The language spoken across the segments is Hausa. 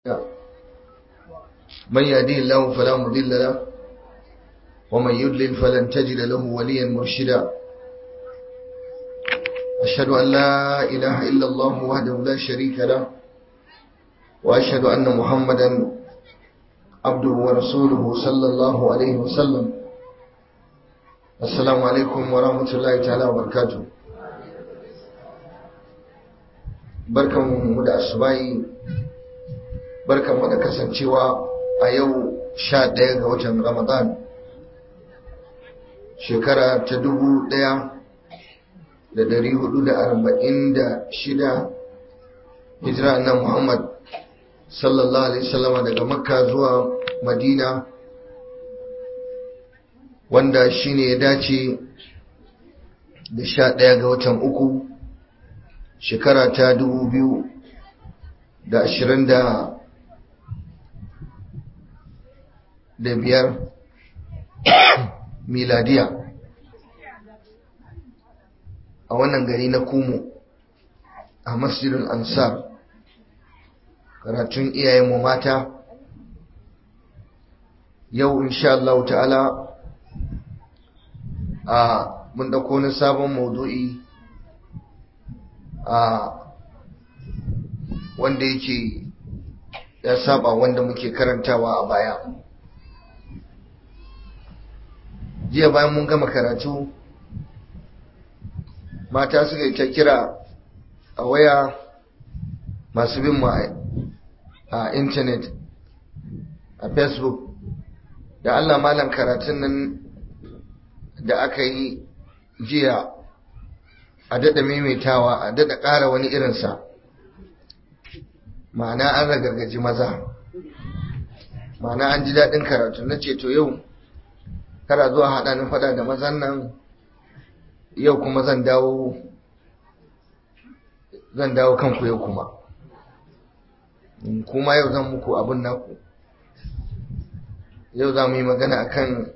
من يهديه الله فلا مضل له ومن يضلل فلن تجد له وليا مرشدا أشهد أن لا إله إلا الله وحده لا شريك له وأشهد أن محمدا عبده ورسوله صلى الله عليه وسلم السلام عليكم ورحمة الله تعالى وبركاته barkanmu da asubahi barkanmu da kasancewa a yau sha ɗaya ga watan ramadan shekara ta dubu ɗaya da dari hudu da arba'in da shida hijira na muhammad sallallahu alaihi wasallama daga makka zuwa madina wanda shine ya dace da sha ɗaya ga watan uku shekara ta dubu biyu da ashirin da da biyar miladiya a wannan gari na kumu a masjidin ansar karatun iyayenmu mata yau insha Allah ta'ala a mun dauko wani sabon maudu'i a wanda yake ya saba wanda muke karantawa a baya jiya bayan mun gama karatu mata suka yi ta kira a waya masu bin mu a intanet a facebook da allah malam karatun nan da aka yi jiya a daɗa maimaitawa a daɗa ƙara wani irinsa ma'ana an ragargaji maza ma'ana an ji daɗin karatu na ce to yau kara zuwa haɗa ni faɗa da mazan nan yau kuma zan dawo zan dawo kanku yau kuma kuma yau zan muku abin naku yau za mu yi magana akan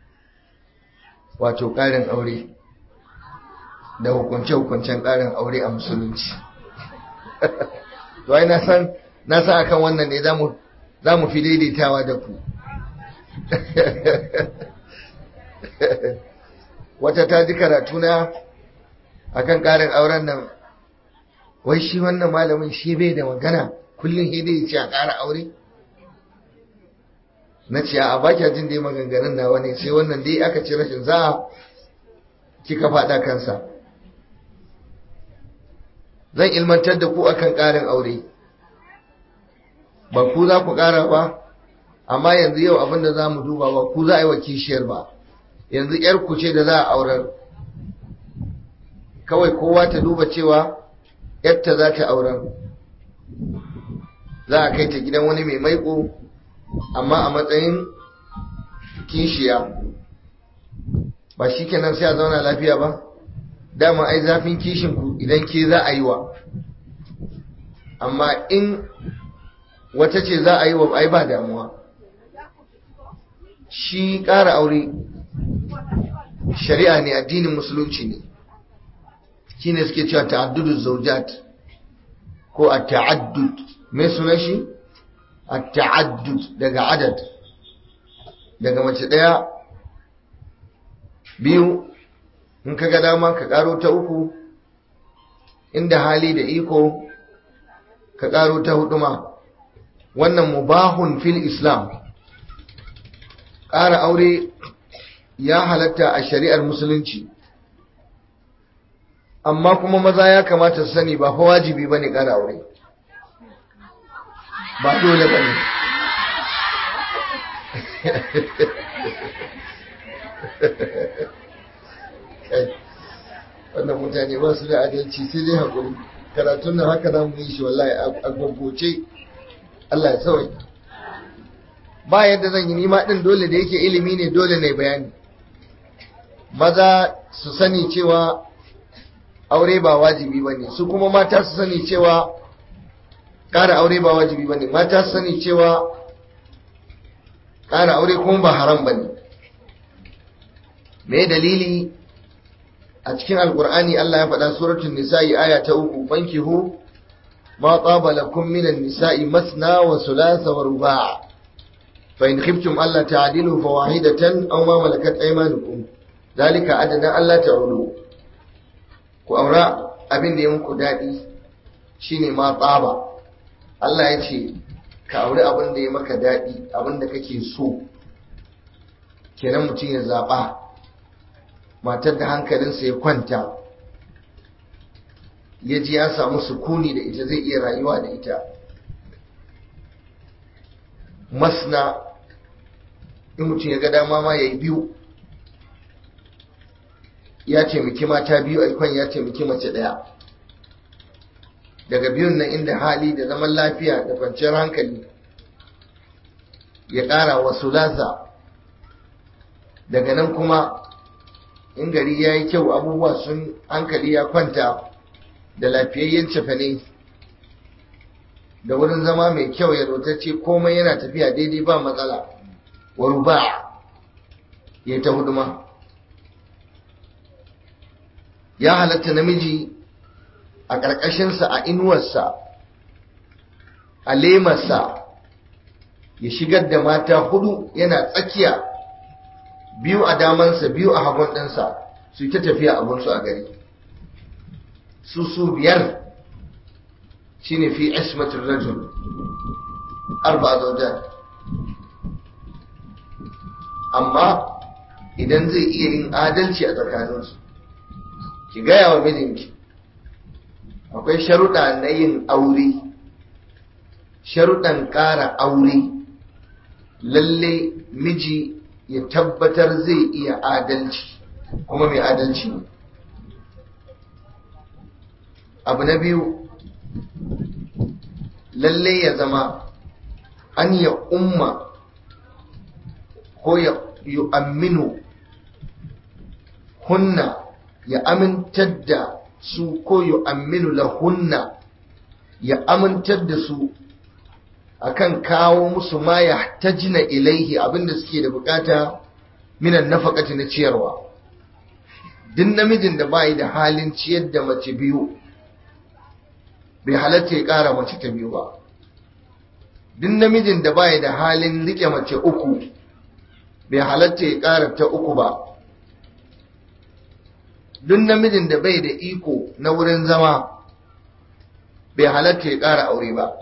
wato ƙarin aure da hukunce-hukuncen ƙarin aure a musulunci to ai na san na san akan wannan ne za mu fi daidaitawa da ku wata ta ji karatu na akan ƙarin auren nan wai shi wannan malamin shi bai da magana kullum hidai ce a ƙara aure na ce a baki jin dai maganganun nawa ne sai wannan dai aka ci rashin za kika faɗa kansa zan ilmantar da ku akan ƙarin aure ba ku za ku ƙara ba amma yanzu yau abin da za mu duba ba ku za a yi wa kishiyar ba yanzu ‘yar ku ce da za a aurar kawai kowa ta duba cewa ‘yarta za ta aurar za a kai ta gidan wani mai maiko amma a matsayin kishiya ba shi kenan sai a zauna lafiya ba dama ai zafin kishinku idan ke za a yi wa amma in wata ce za a yi wa ai ba damuwa shi ƙara aure shari'a ne addinin musulunci ne shi ne suke cewa ta'addudu zaujat ko a ta'addud mai suna shi a ta'addud daga adad daga mace ɗaya biyu in ka ga dama ka ƙaro ta uku inda hali da iko ka ƙaro ta hudu ma wannan mubahun fil islam ƙara aure ya halatta a shari'ar musulunci amma kuma maza ya kamata su sani ba fa wajibi bane ƙara aure ba dole bane wannan mutane ba su da adalci sai dai haƙuri karatun nan haka za mu yi shi wallahi a gwaggoce Allah ya sauya ba yadda zan yi nima ɗin dole da yake ilimi ne dole ne bayani maza su sani cewa aure ba wajibi ba ne su kuma mata su sani cewa ƙara aure ba wajibi ba ne mata su sani cewa ƙara aure kuma ba haram ba ne me dalili a cikin alkur'ani Allah ya faɗa suratul nisa'i aya ta uku fankihu ma taba lakum minan nisa'i masna wa thulatha wa ruba' fa in khiftum alla ta'dilu fa wahidatan aw ma malakat aymanukum zalika adana alla ta'ulu ku aura abin da ya muku dadi shine ma tsaba Allah ya ce ka auri abin da ya maka dadi abin da kake so kenan mutum ya zaba matar da hankalinsa ya kwanta ya ji ya samu sukuni da ita zai iya rayuwa da ita masna in mutum ya ga dama ma ya yi biyu ya taimaki mata biyu aikon ya taimaki mace ɗaya daga biyun nan inda hali da zaman lafiya da kwanciyar hankali ya ƙara wasu lasa daga nan kuma in gari ya yi kyau abubuwa sun hankali ya kwanta da lafiyayyen cefane da wurin zama mai kyau ya rotacce komai yana tafiya daidai ba matsala wa ruba ya ta huduma ya halatta namiji a ƙarƙashinsa a inuwarsa a lemarsa ya shigar da mata hudu yana tsakiya biyu a damansa biyu a hagun ɗinsa su ta tafiya abinsu a gari su su biyar shine fi ismatin rajul arba zaujan amma idan zai iya yin adalci a tsakaninsu ki gaya wa mijinki akwai sharuɗa na yin aure sharuɗan ƙara aure lalle miji ya tabbatar zai iya adalci kuma mai adalci ne abu na biyu lalle ya zama an ya umma ko ya yu'amminu hunna ya amintar da su ko yu'amminu lahunna ya amintar da su akan kawo musu ma ya tajina ilaihi abinda suke da bukata minan nafaqati na ciyarwa duk namijin da bai da halin ciyar da mace biyu bai halatta ya ƙara mace ta biyu ba duk namijin da bai da halin rike mace uku bai halatta ya ƙara ta uku ba duk namijin da bai da iko na wurin zama bai halatta ya ƙara aure ba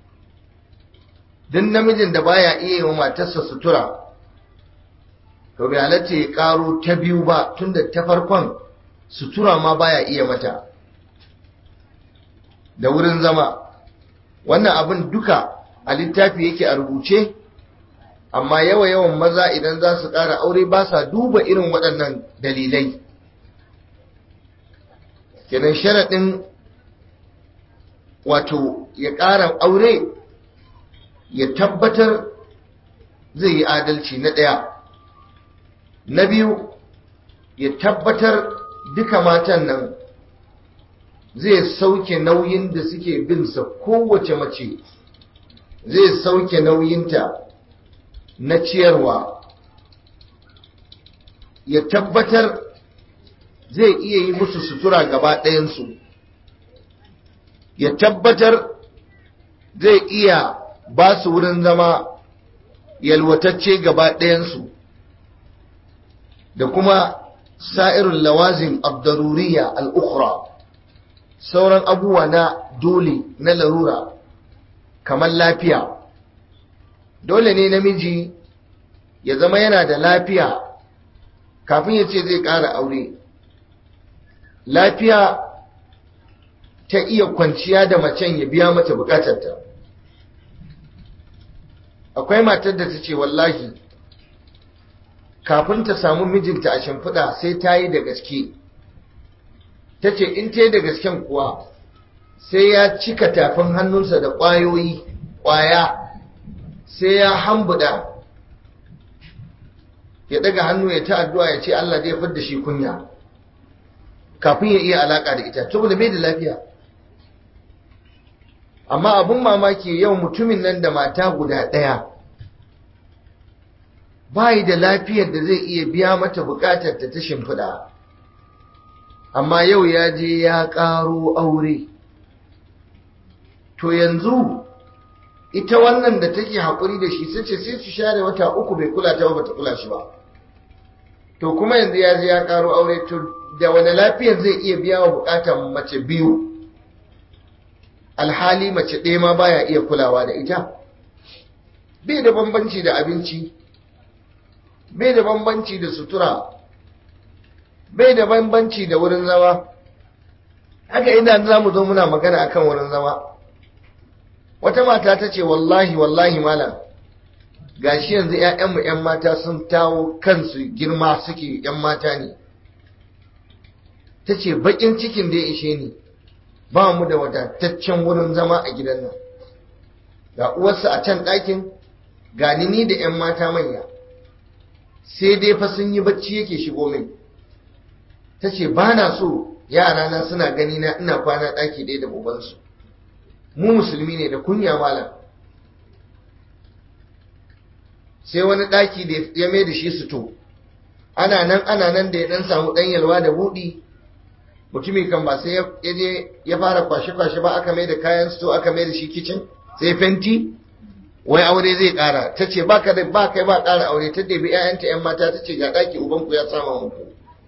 duk namijin da baya iya yi wa matarsa sutura to bai halatta ya ƙaro ta biyu ba tunda ta farkon sutura ma baya iya mata da wurin zama wannan abin duka a littafi yake a rubuce amma yawa yawan maza idan za su ƙara aure ba sa duba irin waɗannan dalilai kenan sharaɗin wato ya ƙara aure ya tabbatar zai yi adalci na ɗaya na biyu ya tabbatar duka matan nan zai sauke nauyin da suke binsa kowace mace zai sauke nauyinta na ciyarwa ya tabbatar zai iya yi musu sutura gaba ɗayansu ya tabbatar zai iya ba su wurin zama yalwatacce gaba ɗayansu da kuma sa'irun lawazin abdaruriya al'ukura sauran abubuwa na dole na larura kamar lafiya dole ne namiji ya zama yana da lafiya kafin ya ce zai ƙara aure lafiya ta iya kwanciya da macen ya biya mata bukatarta akwai matar da ta ce wallahi kafin ta samu mijinta a shimfiɗa sai ta yi da gaske ta ce in ta yi da gasken kuwa sai ya cika tafin hannunsa da ƙwayoyi ƙwaya sai ya hambuda ya daga hannu ya ta addu'a ya ce Allah zai fidda shi kunya kafin ya iya alaka da ita saboda bai da lafiya amma abun mamaki yau mutumin nan da mata guda ɗaya bayi da lafiyar da zai iya biya mata bukatar ta ta shimfiɗa amma yau ya je ya ƙaro aure to yanzu ita wannan da take haƙuri da shi sun ce sai su share wata uku bai kula ta ba ta kula shi ba to kuma yanzu ya je ya karo aure to da wani lafiyar zai iya biya wa bukatar mace biyu alhali mace ɗaya ma baya iya kulawa da ita bai da bambanci da abinci bai da bambanci da sutura bai da bambanci da wurin zama haka idan za mu zo muna magana akan wurin zama wata mata ta ce wallahi wallahi malam gashi yanzu 'ya'yanmu 'yan mata sun tawo kansu girma suke 'yan mata ne ta ce baƙin cikin da ya ishe ni ba mu da wadataccen wurin zama a gidan nan ga uwarsa a can ɗakin ga ni da 'yan mata manya sai dai fa sun yi bacci yake shigo min ta ce ba na so yarana suna gani na ina kwana ɗaki ɗaya da ubansu mu musulmi ne da kunya malam sai wani ɗaki da ya mai da shi suto ana nan ana nan da ya ɗan samu ɗan yalwa da buɗi mutumin kan ba sai ya je ya fara kwashe-kwashe ba aka mai da kayan suto aka mai da shi kicin sai fenti wai aure zai ƙara ta ce ba ka da ba kai ba ƙara aure ta ɗebi 'ya'yanta 'yan mata ta ce ga ɗaki ubanku ya sama muku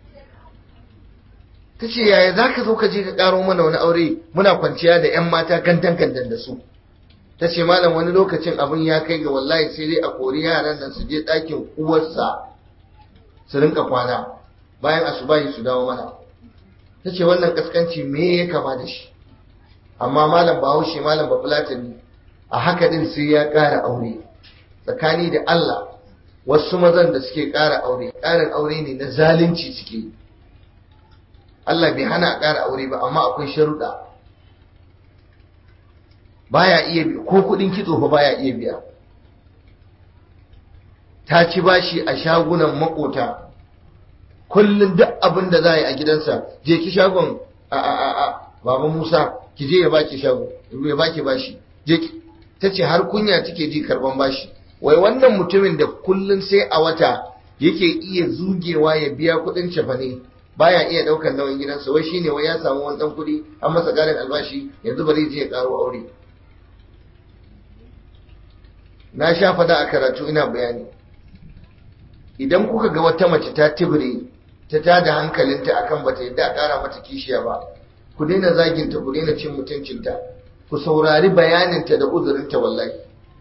ta ce yaya za ka zo ka je ka ƙaro mana wani aure muna kwanciya da 'yan mata gandan gandan da su ta ce malam wani lokacin abin ya kai ga wallahi sai dai a kori yaran nan su je ɗakin uwarsa su rinka kwana bayan asubahi su dawo mana ta ce wannan kaskanci me ya kama da shi amma malam bahaushe malam ba fulatani a haka din sai ya ƙara aure tsakani da Allah wasu mazan da suke ƙara aure ƙarin aure ne na zalunci suke yi Allah bai hana a ƙara aure ba amma akwai sharuɗa baya iya biya ko kuɗin kitso fa baya iya biya ta ci bashi a shagunan makota kullum duk abin da za a yi a gidansa je ki shagon a a a a baba Musa ki je ya baki shago ya baki bashi je ki ta ce har kunya take ji karban bashi wai wannan mutumin da kullum sai a wata yake iya zugewa ya biya kuɗin cefane baya iya daukar nauyin gidansa wai shine wai ya samu wani dan kudi an masa garin albashi yanzu bari je ya karo aure na sha fada a karatu ina bayani idan kuka ga wata mace ta tibire ta tada hankalinta akan bata yadda a kara mata kishiya ba ku daina zaginta ku daina cin mutuncinta ku saurari bayaninta da uzurinta wallahi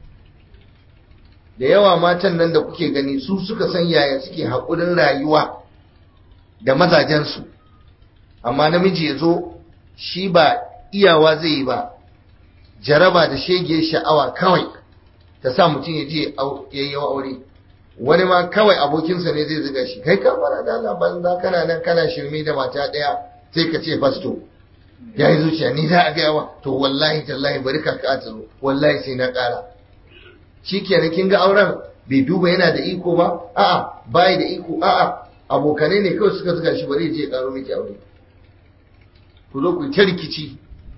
da yawa matan nan da kuke gani su suka san yaya suke haƙurin rayuwa da mazajensu amma namiji ya zo shi ba iyawa zai yi ba jaraba da shege sha'awa kawai ta sa mutum ya je ya yi aure wani ma kawai abokinsa ne zai ziga shi kai ka fara da Allah banza kana nan kana shirme da mata ɗaya sai ka ce fasto ya yi zuciya ni za a gaya wa to wallahi tallahi bari ka ka zo wallahi sai na ƙara shi kenan kin ga auren bai duba yana da iko ba a'a bai da iko a'a abokanai ne kawai suka zuga shi bari je karo miki aure ku zo ku ta rikici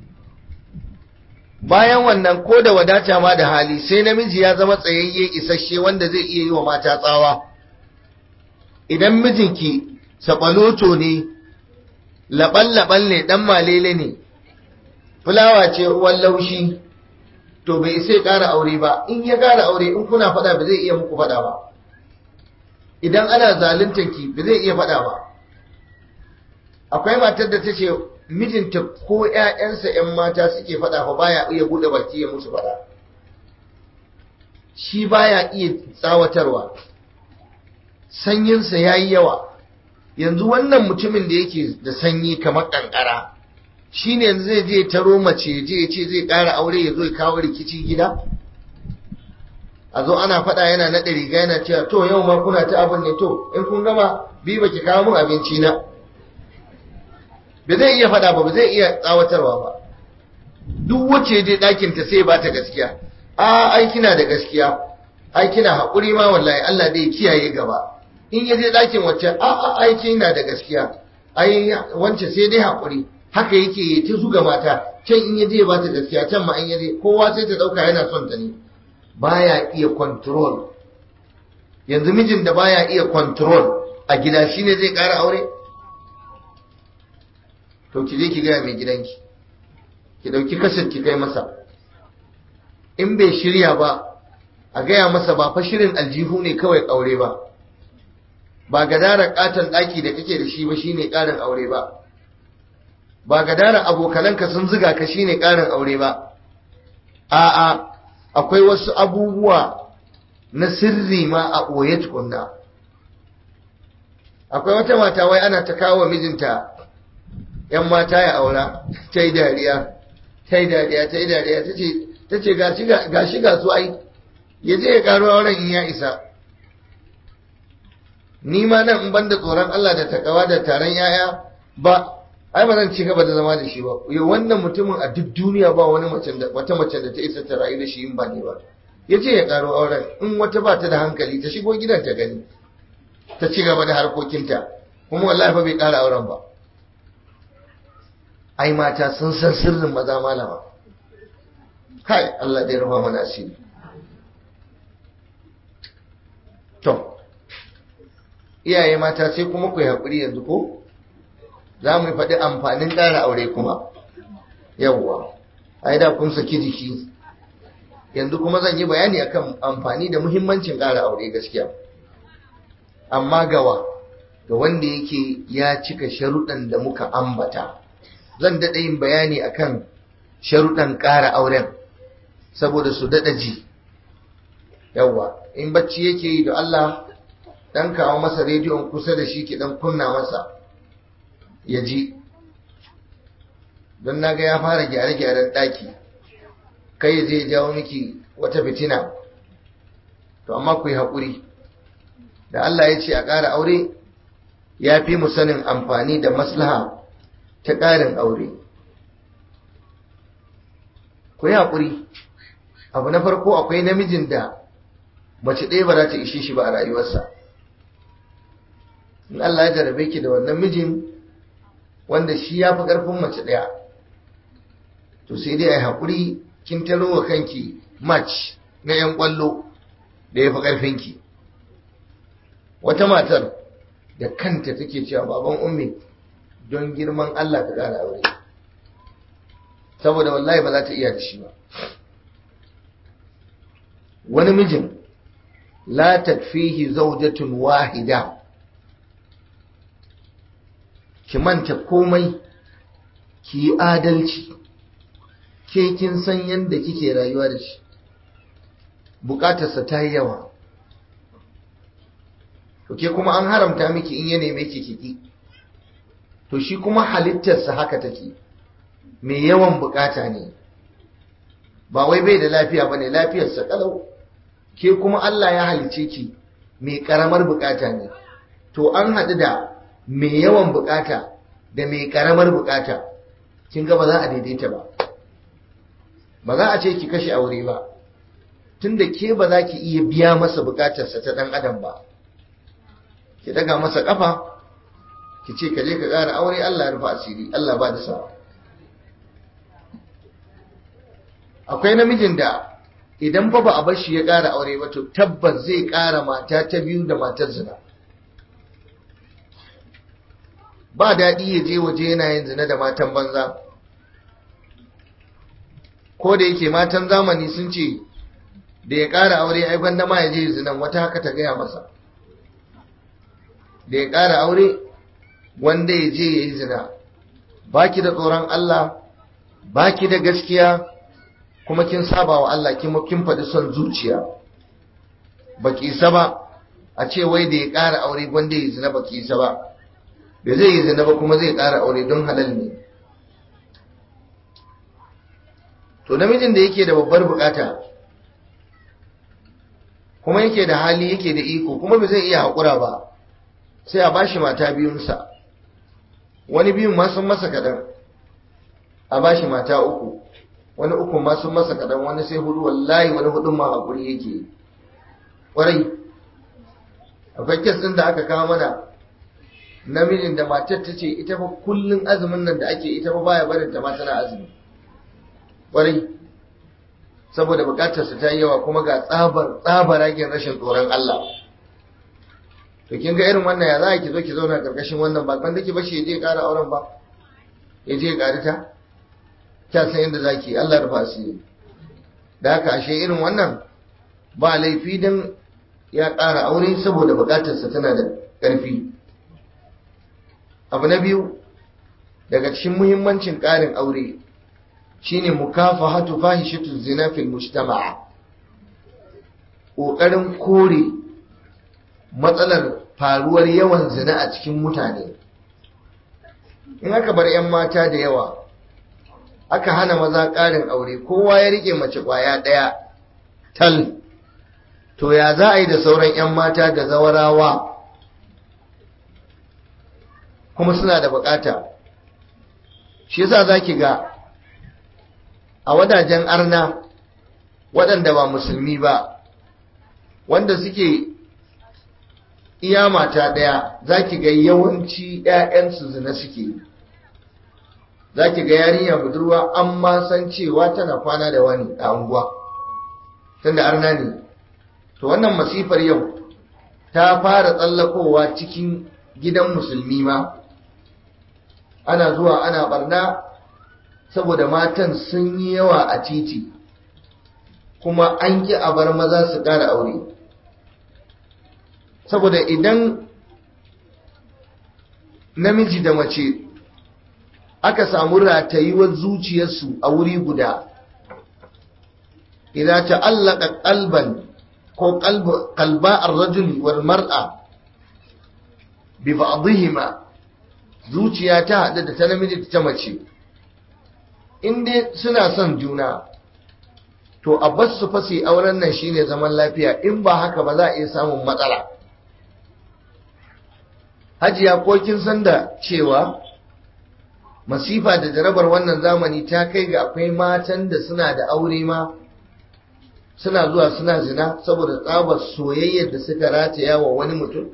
bayan wannan ko da wadata ma da hali sai namiji ya zama tsayayye isasshe wanda zai iya yi wa mata tsawa idan mijinki sabaloto ne laɓal-laɓal ne ɗan malele ne fulawa ce ruwan laushi to bai sai ƙara aure ba in ya ƙara aure in kuna faɗa ba zai iya muku faɗa ba idan ana zaluntar ki ba zai iya faɗa ba akwai matar da ta ce mijinta ko ‘ya'yansa ‘yan mata suke faɗa fa baya iya buɗe baki ya musu faɗa shi baya iya tsawatarwa sanyinsa ya yi yawa yanzu wannan mutumin da yake da sanyi kamar ƙanƙara shi ne yanzu zai je taro mace je ya ce zai ƙara aure ya zo ya kawo rikici gida a zo ana faɗa yana naɗe riga yana cewa to yau ma kuna ta abin ne to in kun gama bi baki kawo min abinci na ba zai iya faɗa ba ba zai iya tsawatarwa ba duk wacce je ɗakin ta sai ba ta gaskiya a ai kina da gaskiya ai kina haƙuri ma wallahi Allah dai kiyaye gaba in ya je ɗakin wacce a a ai kina da gaskiya ai wance sai dai haƙuri haka yake yi ta zuga mata can in ya je ba ta gaskiya can ma in ya je kowa sai ta ɗauka yana son ta ne baya iya control yanzu mijin da baya iya control a gida shine zai ƙara aure to ki je ki gaya mai gidanki ki ɗauki kasar ki kai masa in bai shirya ba a gaya masa ba fa shirin aljihu ne kawai aure ba ba gadarar katon ɗaki da kake da shi ba shine ƙarin aure ba ba gadarar abokananka sun ziga ka shine ƙarin aure ba a'a akwai wasu abubuwa na sirri ma a ɓoye tukunna akwai wata mata wai ana ta kawo mijinta ‘yan mata ya aura ta yi dariya ta yi dariya ta yi dariya ta ce ga shi ga su ai ya je ya karo auren in ya isa ni ma nan in banda tsoron Allah da takawa da taron yaya ba ai ba zan ci gaba da zama da shi ba yau wannan mutumin a duk duniya ba wani mace da wata mace da ta isa ta rayu da shi in ba ne ba ya je ya karo auren in wata ba ta da hankali ta shigo gidan ta gani ta ci gaba da harkokinta kuma wallahi fa bai kara auren ba ai mata sun san sirrin maza malama kai Allah dai rufa mana asiri to iyaye mata sai kuma ku yi haƙuri yanzu ko za mu faɗi amfanin ƙara aure kuma yawwa ai da kun saki jiki yanzu kuma zan yi bayani akan amfani da muhimmancin ƙara aure gaskiya amma gawa ga wanda yake ya cika sharuɗan da muka ambata zan daɗa yin bayani akan sharuɗan ƙara auren saboda su daɗa ji yawwa in bacci yake yi da Allah dan kawo masa rediyon kusa da shi ki dan kunna masa ya ji don naga ya fara gyare-gyaren ɗaki kai ya je jawo miki wata fitina to amma ku yi haƙuri da Allah ya ce a ƙara aure ya fi mu sanin amfani da maslaha ta ƙarin aure ku yi haƙuri abu na farko akwai namijin da mace ɗaya ba za ta ishe shi ba a rayuwarsa in Allah ya jarabe ki da wannan mijin wanda shi ya fi ƙarfin mace ɗaya to sai dai a yi haƙuri kin taro wa kanki match na 'yan ƙwallo da ya fi ƙarfinki wata matar da kanta take cewa baban ummi don girman Allah ka ƙara aure saboda wallahi ba za ta iya da shi ba wani mijin la takfihi zawjatun wahida ki manta komai ki yi adalci ke kin san yadda kike rayuwa da shi bukatarsa ta yi yawa to ke kuma an haramta miki in ya neme ki kiki to shi kuma halittarsa haka take mai yawan bukata ne ba wai bai da lafiya bane lafiyarsa kalau ke kuma Allah ya halice ki mai karamar bukata ne to an haɗu da mai yawan bukata da mai karamar bukata kin ga ba za a daidaita ba ba za a ce ki kashe aure ba tunda ke ba za ki iya biya masa bukatarsa ta dan adam ba ki daga masa kafa ki ce ka je ka ƙara aure Allah ya rufa asiri Allah ba da sa'a akwai namijin da idan ba ba a bar shi ya ƙara aure ba to tabbas zai ƙara mata ta biyu da matar zina ba daɗi ya je waje yana yin zina da matan banza ko da yake matan zamani sun ce da ya ƙara aure ai gwanda ma ya je zinan wata haka ta gaya masa da ya ƙara aure wanda ya je ya yi zina baki da tsoron Allah baki da gaskiya kuma kin saba wa Allah kin kin faɗi son zuciya baki isa ba a ce wai da ya ƙara aure wanda ya zina baki isa ba da zai yi zina ba kuma zai ƙara aure don halal ne to namijin da yake da babbar bukata kuma yake da hali yake da iko kuma bai zai iya haƙura ba sai a bashi mata biyunsa wani biyun ma sun masa kaɗan a bashi mata uku wani uku ma sun masa kaɗan wani sai hudu wallahi wani hudun ma haƙuri yake ƙwarai akwai kes ɗin da aka kawo mana namijin da matar ta ce ita fa kullun azumin nan da ake ita fa baya barin ta ma tana azumi ƙwarai saboda buƙatarsa ta yi yawa kuma ga tsabar tsabaragen rashin tsoron Allah to kin ga irin wannan ya za ki zo ki zauna karkashin wannan ba kan dake ba shi je ƙara auren ba ya je ƙari ta ta san yadda zaki Allah rufa asiri da haka ashe irin wannan ba laifi don ya ƙara aure saboda buƙatarsa tana da ƙarfi abu na biyu daga cikin muhimmancin ƙarin aure shine mukafahatu fahishatu zina fil mujtama'a ƙoƙarin kore matsalar faruwar yawan zina a cikin mutane in aka bar 'yan mata da yawa aka hana maza ƙarin aure kowa ya rike mace ƙwaya ɗaya tal to ya za a yi da sauran 'yan mata da zawarawa kuma suna da bukata shi yasa za ki ga a wadajen arna waɗanda ba musulmi ba wanda suke iya mata ɗaya za ki ga yawanci 'ya'yansu zina suke za ki ga yarinya budurwa an ma san cewa tana kwana da wani a unguwa tunda arna ne to wannan masifar yau ta fara tsallakowa cikin gidan musulmi ma ana zuwa ana barna saboda matan sun yi yawa a titi kuma an ƙi a bar maza su ƙara aure saboda idan namiji da mace aka samu ratayuwar zuciyarsu a wuri guda idan ta'allaka qalban ko qalba ar-rajuli wal mar'a bi ba'dihima zuciya ta hada da ta namiji da ta mace in dai suna son juna to a bas su fasi auren nan shine zaman lafiya in ba haka ba za a iya samun matsala hajiya ko kin san da cewa masifa da jarabar wannan zamani ta kai ga akwai matan da suna da aure ma suna zuwa suna zina saboda tsabar soyayyar da suka rataya wa wani mutum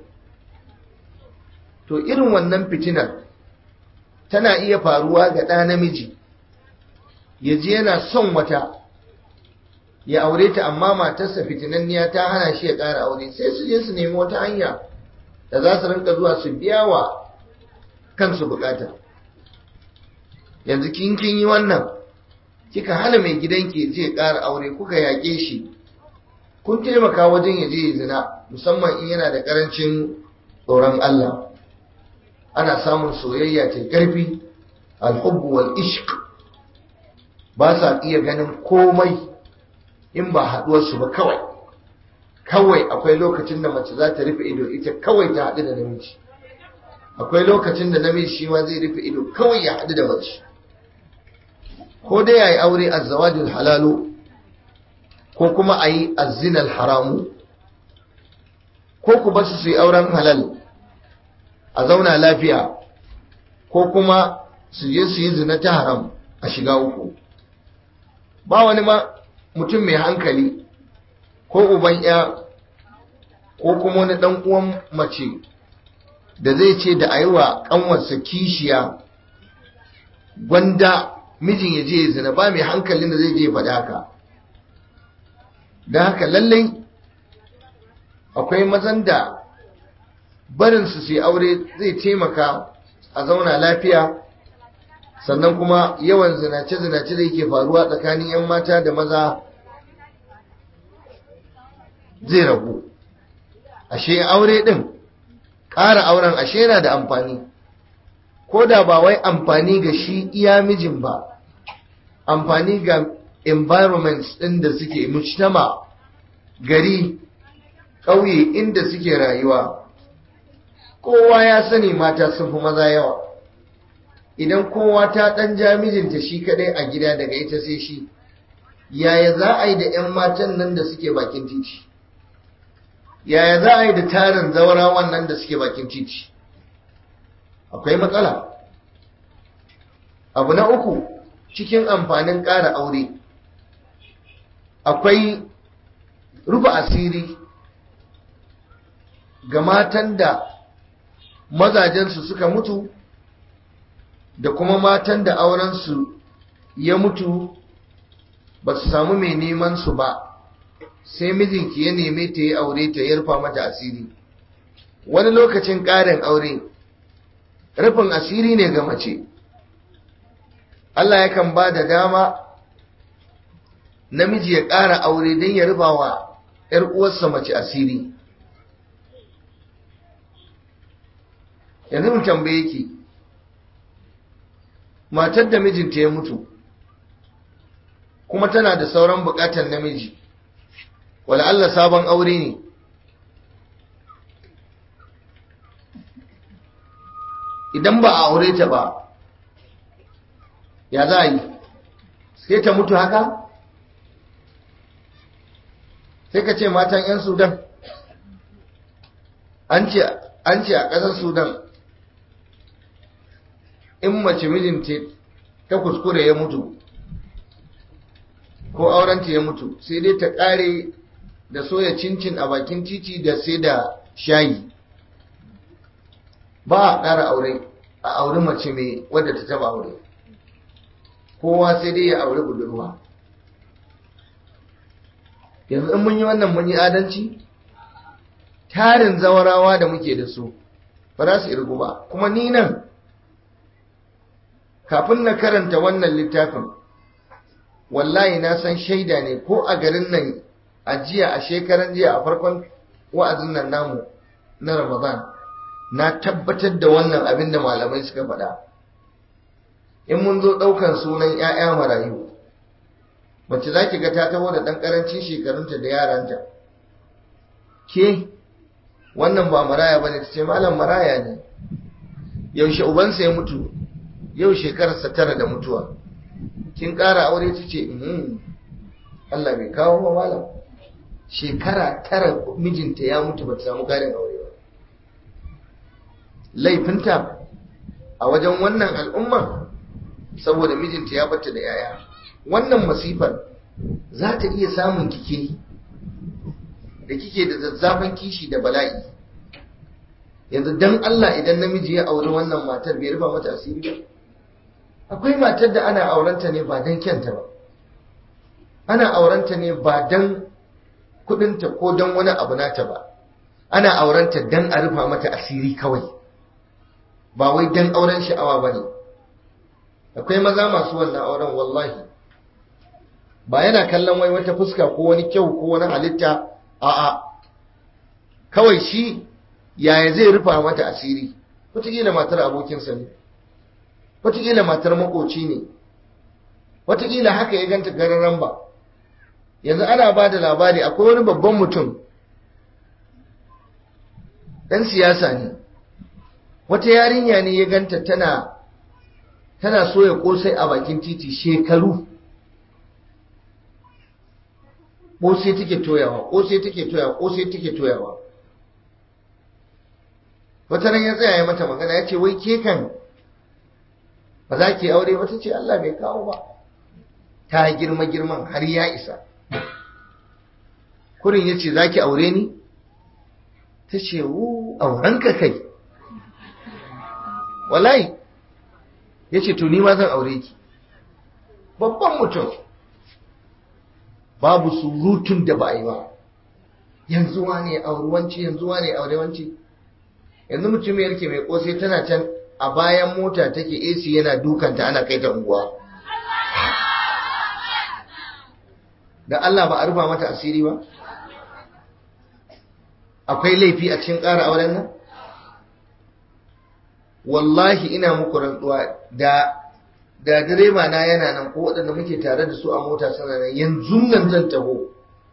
to irin wannan fitinar tana iya faruwa ga ɗa namiji ya je yana son wata ya aure ta amma matarsa fitinanniya ta hana shi ya ƙara aure sai su je su nemi wata hanya da za su rinka zuwa su biya wa kansu bukata yanzu kin kin yi wannan kika hana mai gidanki je ƙara aure kuka yaƙe shi kun taimaka wajen ya je zina musamman in yana da ƙarancin tsoron Allah ana samun soyayya ta ƙarfi alhubbu wal ishq ba sa iya ganin komai in ba haɗuwarsu ba kawai kawai akwai lokacin da mace za ta rufe ido ita kawai ta haɗu da namiji akwai lokacin da namiji shi ma zai rufe ido kawai ya haɗu da mace ko dai ya yi aure a zawajin halalu ko kuma a yi azinal haramu ko ku basu su yi auren halal a zauna lafiya ko kuma su je su yi zina ta haram a shiga uku ba wani ma mutum mai hankali ko uban ya ko kuma wani dan uwan mace da zai ce da a yi wa ƙanwarsa kishiya gwanda mijin ya je ya zina ba mai hankalin da zai je faɗa haka don haka lallai akwai mazan da barinsu su yi aure zai taimaka a zauna lafiya sannan kuma yawan zinace-zinace da yake faruwa tsakanin 'yan mata da maza zai ragu ashe aure ɗin ƙara auren ashe yana da amfani ko da ba wai amfani ga shi iya mijin ba amfani ga environments ɗin da suke mujtama gari ƙauye inda suke rayuwa kowa ya sani mata sun fi maza yawa idan kowa ta ɗan ja mijinta shi kaɗai a gida daga ita sai shi yaya za a yi da 'yan matan nan da suke bakin titi yaya za a yi da tarin zaurawan nan da suke bakin titi akwai matsala abu na uku cikin amfanin ƙara aure akwai rufe asiri ga matan da mazajensu suka mutu da kuma matan da aurensu ya mutu ba su samu mai neman su ba sai mijinki ya neme ta yi aure ta yarfa mata asiri wani lokacin ƙarin aure rufin asiri ne ga mace Allah yakan ba da dama namiji ya ƙara aure don ya rufa wa ‘yar uwarsa mace asiri yanzu mu tambaye ki matar da mijinta ya mutu kuma tana da sauran bukatar namiji wala Allah sabon aure ne idan ba a aure ta ba ya za a yi sai ta mutu haka sai ka ce matan 'yan sudan an ce a ƙasar sudan in mace mijinta ta kuskure ya mutu ko aurenta ya mutu sai dai ta ƙare da soya cincin a bakin titi da sai da shayi ba a ƙara aure a auri mace mai wadda ta taba aure kowa sai dai ya auri budurwa yanzu in mun yi wannan mun yi adalci tarin zawarawa da muke da su ba za su irgu ba kuma ni nan kafin na karanta wannan littafin wallahi na san shaida ne ko a garin nan a jiya a shekaran jiya a farkon wa'azin nan namu na ramadan na tabbatar da wannan abin da malamai suka faɗa in mun zo ɗaukan sunan 'ya'ya marayu mace za ki ga ta taho da ɗan ƙarancin shekarunta da yaranta ke wannan ba maraya ba ne ta ce malam maraya ne yaushe ubansa ya mutu yau shekararsa tara da mutuwa kin ƙara aure ta ce Allah bai kawo ba malam shekara tara mijinta ya mutu ba ta samu ƙarin aure ba laifinta a wajen wannan al'umma saboda mijinta ya bata da yaya wannan masifar za ta iya samun kike da kike da zazzafan kishi da bala'i yanzu dan Allah idan namiji ya auri wannan matar bai rufa mata asiri ba akwai matar da ana aurenta ne ba dan kyanta ba ana aurenta ne ba dan kudinta ko dan wani abu nata ba ana aurenta dan a rufa mata asiri kawai ba wai dan auren sha'awa ba ne akwai maza masu wannan auren wallahi ba yana kallon wai wata fuska ko wani kyau ko wani halitta a'a kawai shi yaya zai rufa mata asiri wataƙila matar abokinsa ne wataƙila matar makoci ne wataƙila haka ya ganta gararan ba yanzu ana ba da labari akwai wani babban mutum ɗan siyasa ne wata yarinya ne ya ganta tana tana soya kosai a bakin titi shekaru kosai take toyawa kosai take toyawa kosai take toyawa wata ran ya tsaya ya mata magana ya ce wai ke kan ba za ki aure ba ta ce Allah bai kawo ba ta girma girman har ya isa kurin ya ce za ki aure ni ta ce wu aurenka kai wallahi ya ce to ni ma zan aure ki babban mutum babu surutun da ba a yi ba yanzu wane aurewanci yanzu wane aurewanci yanzu mutum yarke mai kosai tana can a bayan mota take AC yana dukanta ana kai ta unguwa da Allah ba a rufa mata asiri ba akwai laifi a cikin ƙara auren nan wallahi ina muku rantsuwa da da direba na yana nan ko waɗanda muke tare da su a mota suna nan yanzu nan zan taho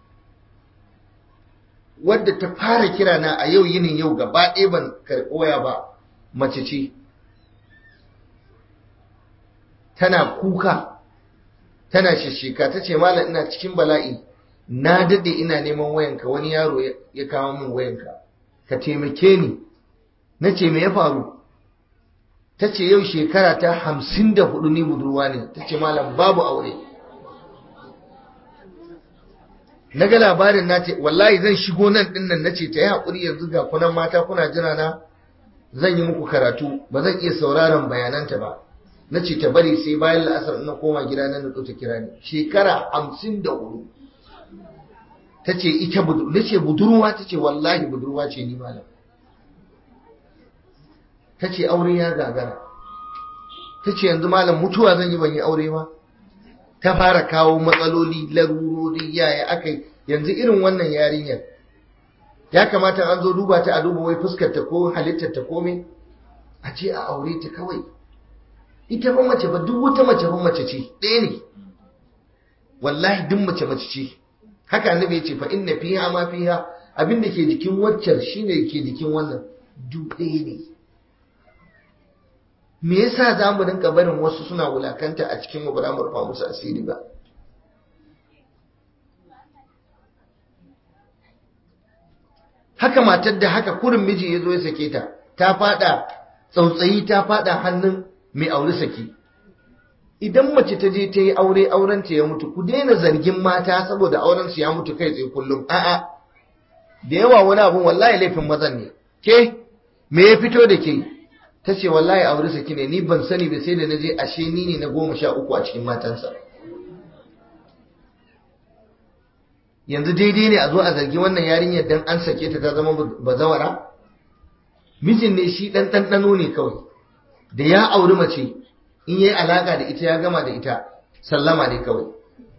wadda ta fara kira na a yau yinin yau gaba ɗaya ban karɓi waya ba mace ce tana kuka tana shishika ta ce malam ina cikin bala'i na daɗe ina neman wayanka wani yaro ya kawo min wayanka ka taimake ni na ce me ya faru ta ce yau shekara ta hamsin da hudu ni budurwa ne ta ce malam babu aure na ga labarin na ce wallahi zan shigo nan din nan na ce ta yi haƙuri yanzu ga kunan mata kuna jira na zan yi muku karatu ba zan iya sauraron bayananta ba na ce ta bari sai bayan la'asar na koma gida na nutsu ta kira ni shekara hamsin da hudu ta ce ita budurwa na ce budurwa ta ce wallahi budurwa ce ni malam ta ce aure ya gagara ta ce yanzu malam mutuwa zan yi ban yi aure ba ta fara kawo matsaloli larurori yaya aka yanzu irin wannan yarinyar ya kamata an zo duba ta a duba wai fuskar ta ko halittar ta komai a ce a aure ta kawai ita fa mace ba duk wata mace fa mace ce ɗaya ne wallahi duk mace mace ce haka annabi ya ce fa inna fiha ma fiha abin da ke jikin waccan shine ke jikin wannan duk ɗaya ne me yasa za mu rinka barin wasu suna wulakanta a cikin mu ba mu rufa musu asiri ba haka matar da haka kurin miji ya zo ya sake ta ta fada tsautsayi ta fada hannun mai aure saki idan mace ta je ta yi aure auren ta ya mutu ku daina zargin mata saboda auren su ya mutu kai tsaye kullum a'a da yawa wani abun wallahi laifin mazan ne ke me ya fito da ke ta ce wallahi aure saki ne ni ban sani ba sai da na je ashe ni ne na goma sha uku a cikin matansa yanzu daidai ne a zo a zargi wannan yarinyar dan an sake ta ta zama bazawara mijin ne shi dan ɗanɗano ne kawai da ya auri mace in yayi alaka da ita ya gama da ita sallama ne kawai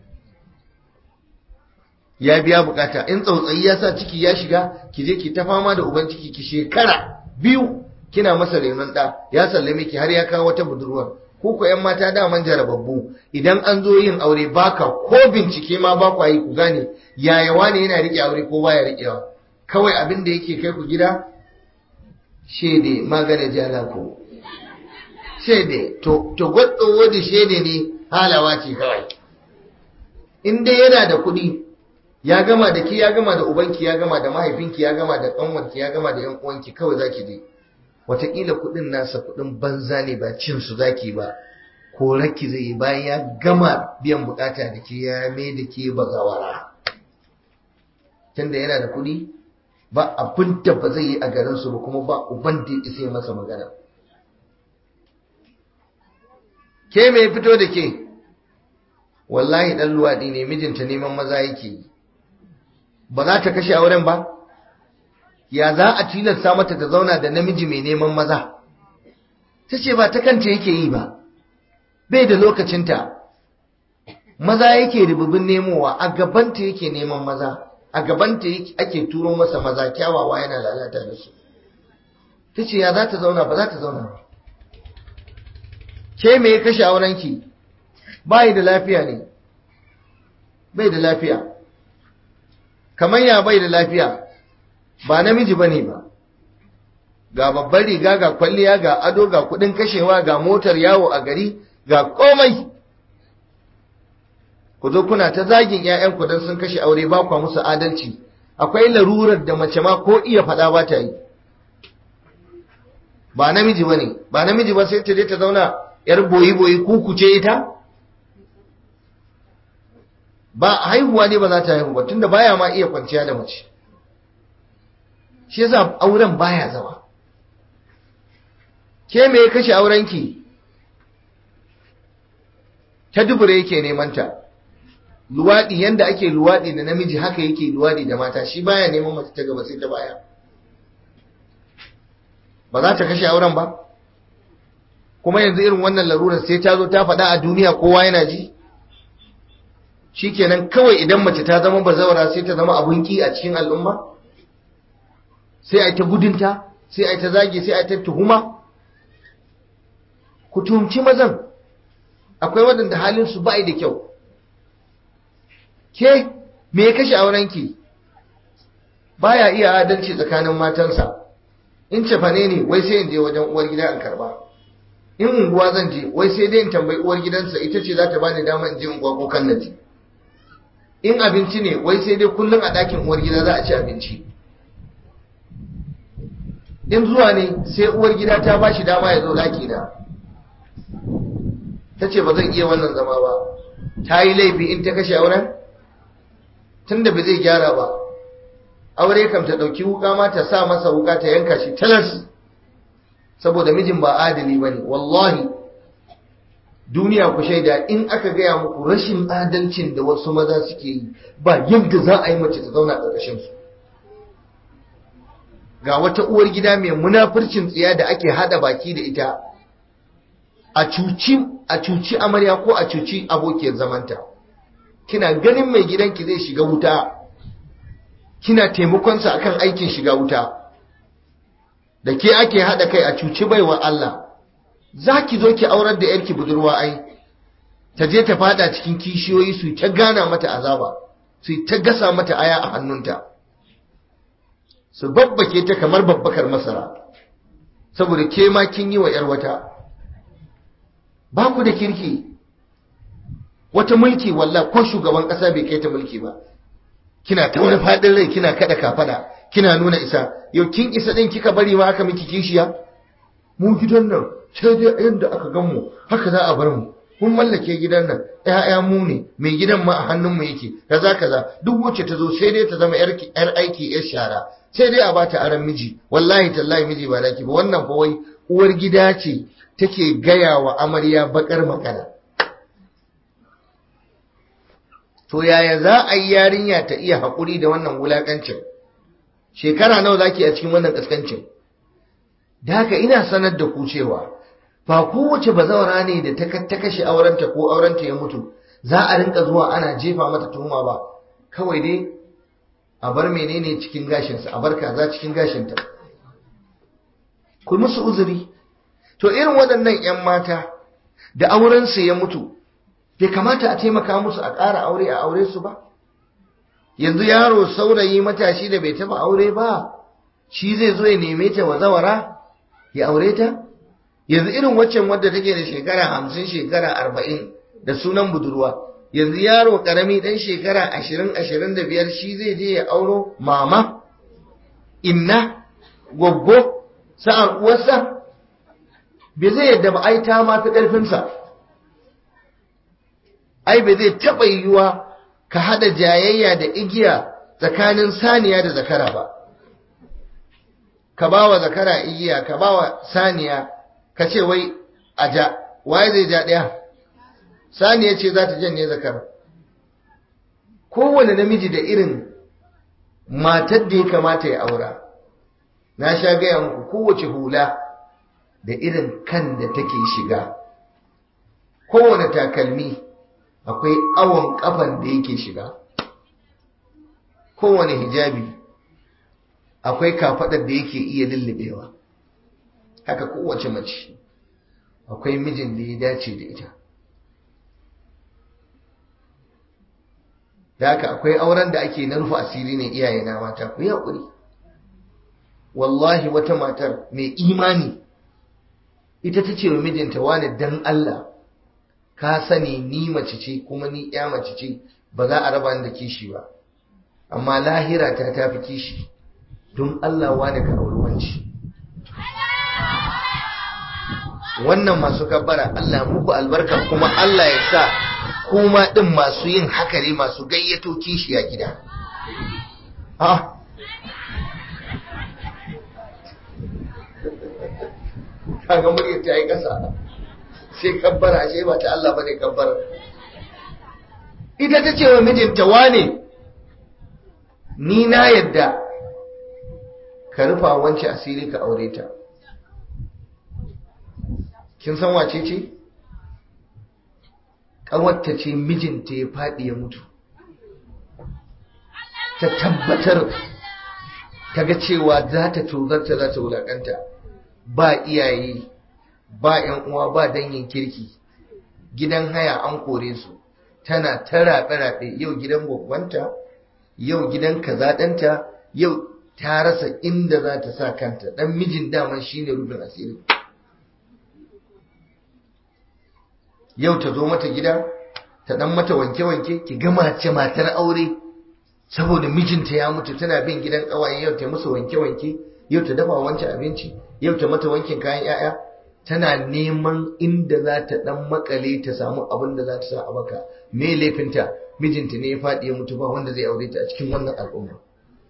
ya biya bukata in tsautsayi ya sa ciki ya shiga ki je ki ta fama da uban ciki ki shekara biyu kina masa renon ɗa ya sallame ki har ya kawo wata budurwar ko ko ƴan mata daman jarababbu idan an zo yin aure baka ko bincike ma ba kwa yi ku gane yaya wane yana rike aure ko baya rikewa kawai abin da yake kai ku gida shede magana jala ko shede to to gwaddo wadi shede ne halawa ce kawai in dai yana da kuɗi ya gama da ki ya gama da ubanki ya gama da mahaifinki ya gama da ƙanwarki ya gama da ƴan uwanki kawai zaki je wataƙila kuɗin nasa kuɗin banza ne ba cin su zaki ba ko raki zai yi bayan ya gama biyan bukata da ke ya mai da ke bazawara tunda yana da kuɗi ba abin da ba zai yi a garinsu ba kuma ba uban da ya isa masa magana ke mai fito da ke wallahi ɗan luwaɗi ne mijinta neman maza yake yi ba za ta kashe auren ba ya za a tilasta mata ta zauna da namiji mai neman maza ta ce ba ta kanta yake yi ba bai da lokacinta maza yake ribubin nemowa a gabanta yake neman maza a gabanta ake turo masa maza kyawawa yana lalata da su ta ce ya za ta zauna ba za ta zauna ba ke me ya kashe aurenki bai da lafiya ne bai da lafiya kamar ya bai da lafiya ba namiji ba ne ba ga babbar riga ga kwalliya ga ado ga kudin kashewa ga motar yawo a gari ga komai ku zo kuna ta zagin 'ya'yanku don sun kashe aure ba kwa musu adalci akwai larurar da mace ma ko iya faɗa ba ta yi ba namiji ba ne ba namiji ba sai ta je ta zauna yar boyi-boyi kuku ce ita ba haihuwa ne ba za ta haihu ba tunda baya ma iya kwanciya da mace shi yasa auren baya zama ke me ya kashe aurenki ta dubure yake neman ta luwadi yanda ake luwadi da namiji haka yake luwadi da mata shi baya neman mace ta gaba sai ta baya ba za ta kashe auren ba kuma yanzu irin wannan larurar sai ta zo ta faɗa a duniya kowa yana ji shikenan kawai idan mace ta zama bazawara sai ta zama abun ki a cikin al'umma sai a ta gudunta sai a ta zage sai a ta tuhuma ku tuhumci mazan akwai waɗanda halinsu ba da kyau ke me ya kashe aurenki baya iya adalci tsakanin matansa in cefane ne wai sai in je wajen uwar gida in karba in unguwa zan je wai sai dai in tambayi uwar gidansa ita ce za ta bani dama in je unguwa ko kan naji in abinci ne wai sai dai kullum a ɗakin uwar gida za a ci abinci in zuwa ne sai uwar gida ta ba shi dama ya zo ɗaki na ta ce ba zan iya wannan zama ba ta yi laifi in ta kashe auren tun da ba zai gyara ba aure kam ta ɗauki wuka ma ta sa masa wuka ta yanka shi talas saboda mijin ba adali ba ne wallahi duniya ku shaida in aka gaya muku rashin adalcin da wasu maza suke yi ba yadda za a yi mace ta zauna ƙarƙashin su ga wata uwar gida mai munafurcin tsiya da ake hada baki da ita a cuci a cuci amarya ko a cuci abokiyar zamanta kina ganin mai gidanki zai shiga wuta kina taimakonsa akan aikin shiga wuta da ke ake haɗa kai a cuci baiwa Allah za ki zo ki aurar da yarki budurwa ai ta je ta fada cikin kishiyoyi su ta gana mata azaba su ta gasa mata aya a hannunta su babbake ta kamar babbakar masara saboda ke ma kin yi wa ‘yar wata ba ku da kirki wata mulki walla ko shugaban ƙasa bai kai ta mulki ba kina ta wani faɗin rai kina kada kafada kina nuna isa yau kin isa ɗin kika bari ma aka miki kishiya mu gidan nan sai dai yadda aka gan mu haka za a bar mu mun mallake gidan nan ƴaƴa mu ne mai gidan ma a hannun mu yake kaza kaza duk wacce ta zo sai dai ta zama yar yar aiki yar shara sai dai a bata aran miji wallahi tallahi miji ba naki ba wannan fa wai uwar gida ce take gaya wa amarya bakar magana to yaya za a yi yarinya ta iya haƙuri da wannan wulakancin shekara nawa zaki a cikin wannan kaskancin da haka ina sanar da ku cewa ba kowace bazawara ne da ta kashe aurenta ko aurenta ya mutu za a rinka zuwa ana jefa mata tuhuma ba kawai dai a bar menene cikin gashinsa a bar kaza cikin gashinta ku musu uzuri to irin waɗannan 'yan mata da aurensu ya mutu bai kamata a taimaka musu a ƙara aure a aure su ba yanzu yaro saurayi matashi da bai taɓa aure ba shi zai zo ya neme ta wazawara ya aure ta yanzu irin waccan wadda take da shekara hamsin shekara arba'in da sunan budurwa yanzu yaro karami dan shekara ashirin ashirin da biyar shi zai je ya auro mama inna goggo sa'ar uwarsa bai zai yadda ba ai ta ma fi ƙarfinsa ai bai zai taɓa yiwuwa ka haɗa jayayya da igiya tsakanin saniya da zakara ba ka ba wa zakara igiya ka ba wa saniya ka ce wai a ja waye zai ja ɗaya saniya ce za ta janye zakara kowane namiji da irin matar da ya kamata ya aura na sha gaya muku kowace hula da irin kan da take shiga kowane takalmi akwai awon kafan da yake shiga kowane hijabi akwai kafadar da yake iya lullubewa haka kowace mace akwai mijin da ya dace da ita da haka akwai auren da ake na rufe asiri ne iyaye na mata ku yi haƙuri wallahi wata matar mai imani ita ta ce wa mijinta wani dan Allah ka sani ni mace ce kuma ni ya mace ce ba za a raba ni da kishi ba amma lahira ta tafi kishi don Allah wani ka auri wanci wannan masu kabbara Allah muku albarka kuma Allah ya sa kuma din masu yin haka ne masu gayyato kishi a gida ha kaga muryar ta yi ƙasa sai kabbara ashe ba ta Allah bane kabbara ita ta ce wa mijinta wane ni na yadda ka rufa wance asiri ka aure ta kin san wace ce ƙawarta ce mijinta ya faɗi ya mutu ta tabbatar ta ga cewa za ta tozarta za ta wulaƙanta ba iyaye ba ‘yan uwa ba dangin kirki gidan haya an kore su tana ta raɓe-raɓe yau gidan gwaggwanta yau gidan kazaɗanta yau ta rasa inda za ta sa kanta ɗan mijin daman shi ne rufin asiri yau ta zo mata gida ta ɗan mata wanke-wanke ki gama ce matar aure saboda mijinta ya mutu tana bin gidan ƙawaye yau ta musu wanke-wanke yau ta dafa wancan abinci yau ta mata wankin kayan 'ya'ya tana neman inda za ta dan makale ta samu abin da za ta sa a baka me laifinta mijinta ne ya faɗi ya mutu ba wanda zai aure ta a cikin wannan al'umma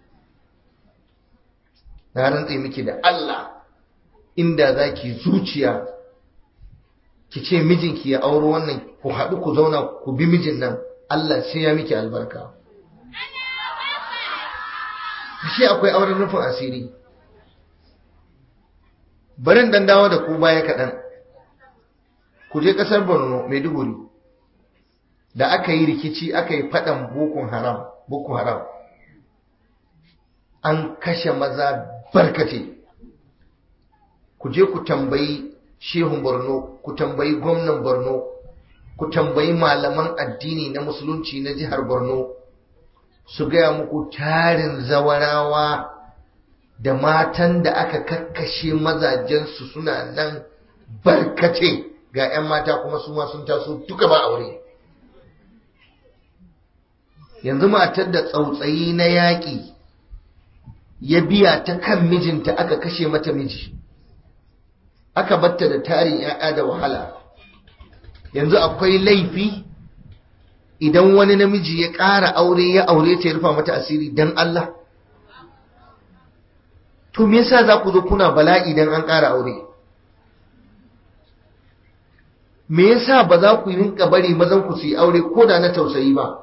na rantse miki da Allah inda za ki zuciya ki ce mijinki ya auro wannan ku haɗu ku zauna ku bi mijin nan Allah sai ya miki albarka shi akwai auren rufin asiri barin dan dawo da ku baya kaɗan ku je ƙasar borno maiduguri da aka yi rikici aka yi faɗan boko haram boko haram an kashe maza barkate ku je ku tambayi shehun borno ku tambayi gwamnan borno ku tambayi malaman addini na musulunci na jihar borno su gaya muku tarin zawarawa da matan da aka kakkashe mazajensu suna nan barkace ga 'yan mata kuma su ma sun taso duka ba aure yanzu matar da tsautsayi na yaƙi ya biya ta kan mijinta aka kashe mata miji aka batta da tarin 'ya'ya da wahala yanzu akwai laifi idan wani namiji ya ƙara aure ya aure ta ya rufa mata asiri don Allah to me yasa za ku zo kuna bala'i idan an ƙara aure me yasa ba za ku rinka bari mazan ku su yi aure ko da na tausayi ba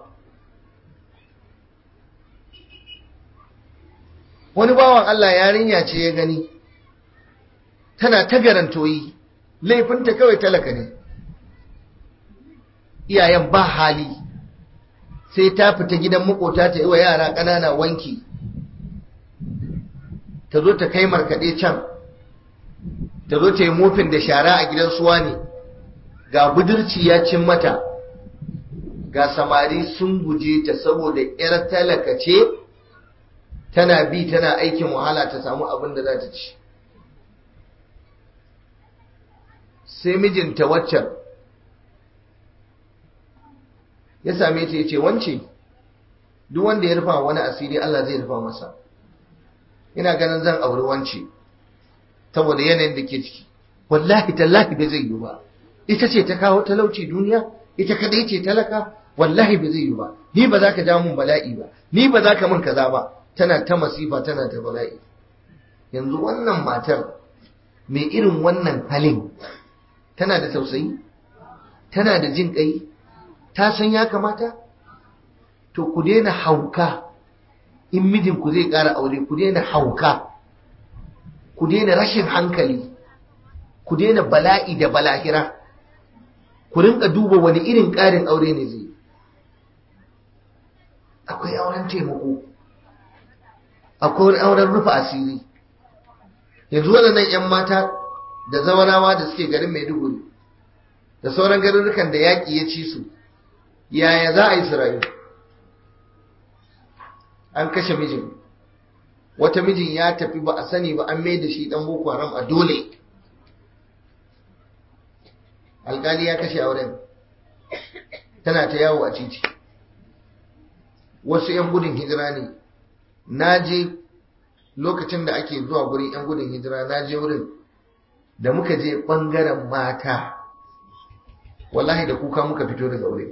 wani bawan Allah yarinya ce ya gani tana ta garantoyi laifinta kawai talaka ne iyayen ba hali sai ta fita gidan makota ta yi wa yara ƙanana wanki ta zo ta kai markaɗe can ta zo ta yi mofin da shara a gidan suwa ne ga budurci ya cin mata ga samari sun guje ta saboda 'yar talaka ce tana bi tana aikin wahala ta samu abin da za ta ci sai mijinta waccan ya same ta ya ce wance duk wanda ya rufa wani asiri Allah zai rufa masa ina ganin zan auri wance saboda yanayin da ke ciki wallahi tallahi bai zai yi ba ita ce ta kawo talauci duniya ita kadai ce talaka wallahi bai zai yi ba ni ba za ka ja mun bala'i ba ni ba za ka mun kaza ba tana ta masifa tana ta bala'i yanzu wannan matar mai irin wannan halin tana da tausayi tana da jin kai ta san ya kamata to ku daina hauka in mijinku zai ƙara aure ku daina hauka ku daina rashin hankali ku daina bala'i da balahira ku rinka duba wani irin ƙarin aure ne zai akwai auren taimako akwai auren rufe asiri yanzu waɗannan 'yan mata da zawarawa da suke garin maiduguri da sauran garurrukan da yaƙi ya ci su yaya za a yi su rayu an kashe mijin wata mijin ya tafi ba a sani ba an mai da shi dan boko haram a dole alkali ya kashe auren tana ta yawo a titi wasu 'yan gudun hijira ne na je lokacin da ake zuwa gurin 'yan gudun hijira na je wurin da muka je ɓangaren mata wallahi da kuka muka fito daga wurin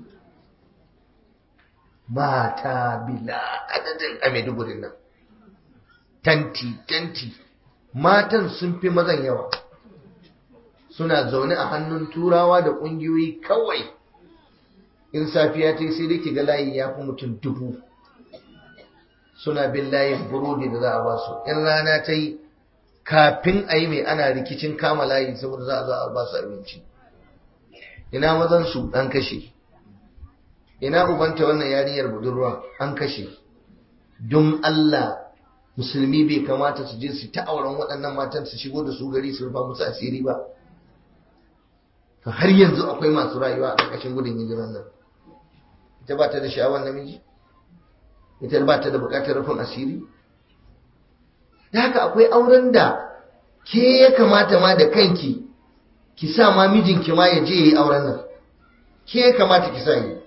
mata bila adadin a Maiduguri nan. Tanti, tanti, matan sun fi mazan yawa. Suna zaune a hannun turawa da ƙungiyoyi kawai. In safiya ta sai dai ga layi ya fi mutum dubu. Suna bin layin burodi da za a basu. In rana ta yi kafin a yi mai ana rikicin kama layi saboda za a za a basu abinci. Ina mazan su ɗan kashe. ina ubanta wannan yarinyar budurwa an kashe don Allah musulmi bai kamata su je su ta auren waɗannan matan su shigo da su gari su rufa musu asiri ba to har yanzu akwai masu rayuwa a ƙarƙashin gudun hijiran nan ita ba ta da sha'awar namiji ita ba ta da buƙatar rufin asiri da haka akwai auren da ke ya kamata ma da kanki ki sa ma mijinki ma ya je ya yi auren nan ke ya kamata ki sa yi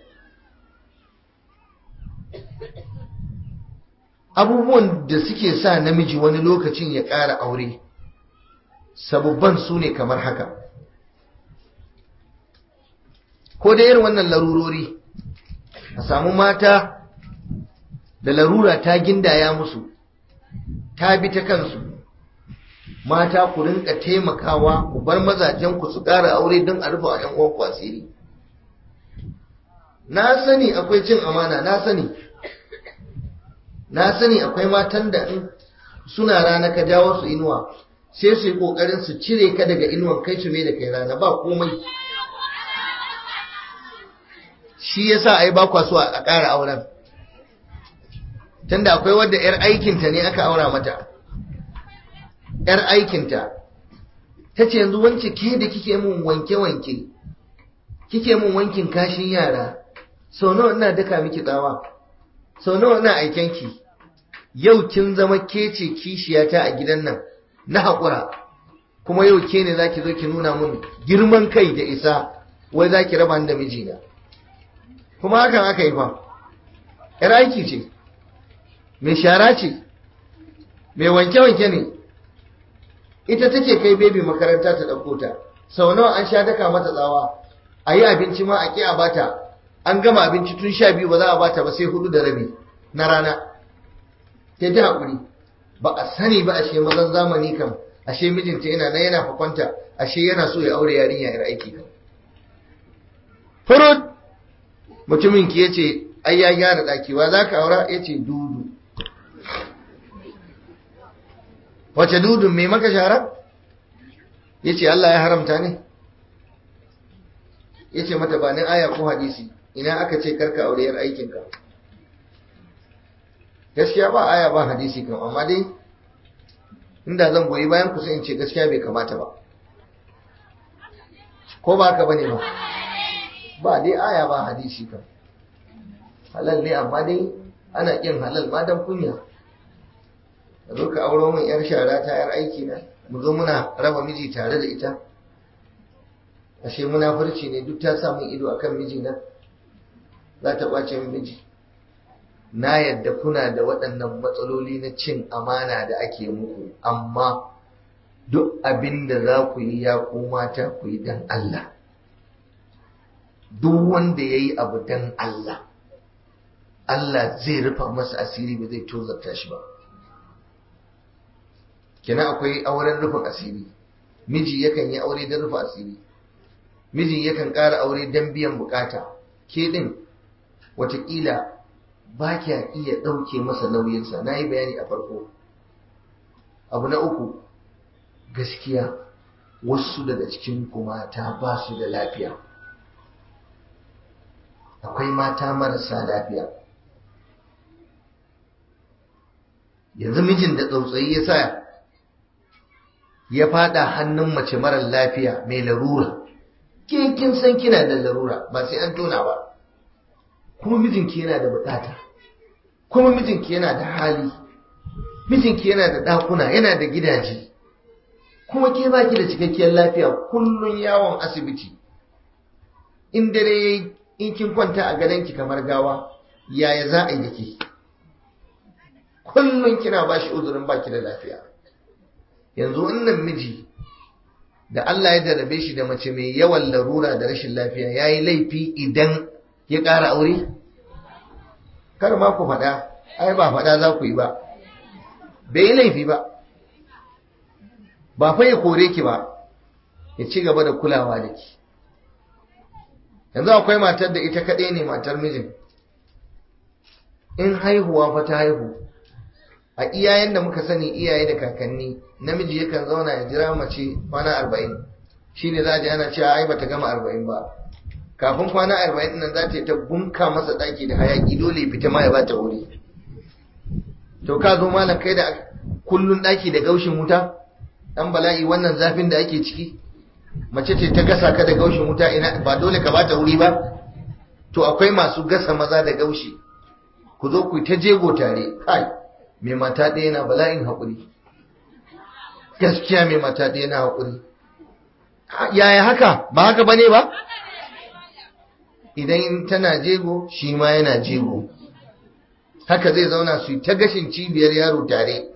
abubuwan da suke sa namiji wani lokacin ya ƙara aure sababban su ne kamar haka ko da irin wannan larurori a samu mata da larura ta gindaya musu ta bi ta kansu mata ku rinka taimakawa ku bar mazajen ku su ƙara aure don a rufe wa 'yan uwanku asiri na sani akwai cin amana na sani na sani akwai matan da in suna rana ka jawo su inuwa sai su yi ƙoƙarin su cire ka daga inuwan kai su mai da kai rana ba komai shi yasa ai ba kwa so a ƙara auren tunda akwai wadda 'yar aikinta ne aka aura mata 'yar aikinta ta ce yanzu wance ke da kike mun wanke-wanke kike mun wankin kashin yara sau nawa ina daka miki tsawa sau nawa ina aikenki yau kin zama ke ce kishiyata a gidan nan na haƙura kuma yau ke ne za ki zo ki nuna mun girman kai da isa wai za ki raba da mijina kuma hakan aka yi fa ‘yar aiki ce mai shara ce mai wanke-wanke ne ita take kai bebi makaranta ta ɗauko ta sau nawa an sha daka mata tsawa a yi abinci ma a ƙi a bata an gama abinci tun sha biyu ba za a bata ba sai hudu da rabi na rana ta ji haƙuri ba a sani ba ashe mazan zamani kan ashe mijinta yana nan yana fakwanta ashe yana so ya aure yarinya yar aiki kan furut mutumin ki yace ai ya gyara daki wa zaka aura yace dudu wace dudun me maka shara yace Allah ya haramta ne yace mata ba ni aya ko hadisi ina aka ce karka aure yar aikin ka gaskiya ba aya ba hadisi kan amma dai inda zan goyi bayan ku sai in ce gaskiya bai kamata ba ko ba ka bane ba ba dai aya ba hadisi kan halal ne amma dai ana kin halal ma dan kunya ka zo ka auro min yar shara ta yar aiki na mu zo muna raba miji tare da ita ashe munafurci ne duk ta samun ido akan mijina za ta ɓace min miji na yadda kuna da waɗannan matsaloli na cin amana da ake muku amma duk abin da za ku yi ya mata ku yi don Allah duk wanda ya yi abu don Allah Allah zai rufa masa asiri ba zai tozarta shi ba kina akwai auren rufin asiri miji yakan yi aure don rufe asiri miji yakan ƙara aure don biyan bukata ke ɗin watakila ba kya iya ɗauke masa nauyinsa na yi bayani a farko abu na uku gaskiya wasu daga cikin mata ba su da lafiya akwai mata marasa lafiya yanzu mijin da tsautsayi ya sa ya fada hannun mace marar lafiya mai larura ke kin san kina da larura ba sai an tona ba kuma mijinki yana da bukata kuma mijinki yana da hali mijinki yana da ɗakuna yana da gidaje kuma ke baki da cikakkiyar lafiya kullun yawon asibiti in dare in kin kwanta a gadonki kamar gawa yaya za a yi da ke kullun kina ba shi uzurin baki da lafiya yanzu wannan miji da Allah ya jarabe shi da mace mai yawan larura da rashin lafiya ya yi laifi idan ya ƙara aure? Kar ma ku faɗa, ai ba faɗa za ku yi ba, bai yi laifi ba, ba fa ya kore ki ba, ya ci gaba da kulawa da ki. Yanzu akwai matar da ita kaɗai ne matar mijin, in haihuwa fa ta haihu, a iyayen da muka sani iyaye da kakanni, namiji yakan zauna ya jira mace kwana arba'in, shi ne za a ji ana cewa ai bata gama arba'in ba. kafin kwana arba'in nan za ta yi ta bunka masa ɗaki da hayaki dole fita ma ya bata wuri to ka zo malam kai da kullun ɗaki da gaushin wuta ɗan bala'i wannan zafin da ake ciki mace ce ta gasa ka da gaushin wuta ina ba dole ka bata wuri ba to akwai masu gasa maza da gaushi ku zo ku ta jego tare kai mai mata ɗaya na bala'in haƙuri gaskiya mai mata ɗaya na haƙuri yaya haka ba haka bane ba idan tana jego shi ma yana jego haka zai zauna su ta gashin cibiyar yaro tare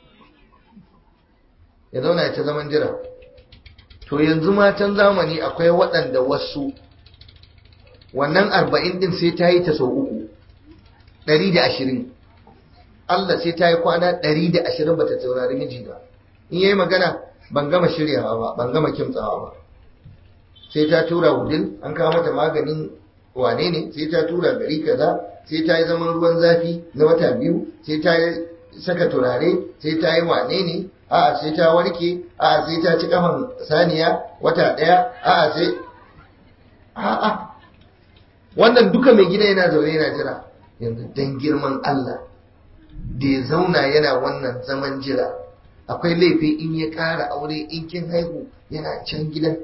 ya zauna ya ta zaman jira to yanzu matan zamani akwai waɗanda wasu wannan arba'in din sai ta yi ta sau uku ɗari da ashirin Allah sai ta yi kwana ɗari da ashirin bata saurari miji ba in yayi magana ban gama shiryawa ba ban gama kimtsawa ba sai ta tura wudil an kawo mata maganin wane ne sai ta tura gari kaza sai ta yi zaman ruwan zafi na wata biyu sai ta saka turare sai ta yi wane ne a'a sai ta warke a'a sai ta ci kafan saniya wata ɗaya a'a sai a'a wannan duka mai gida yana zaune yana jira yanzu dan girman Allah da ya zauna yana wannan zaman jira akwai laifi in ya ƙara aure in kin haihu yana can gidan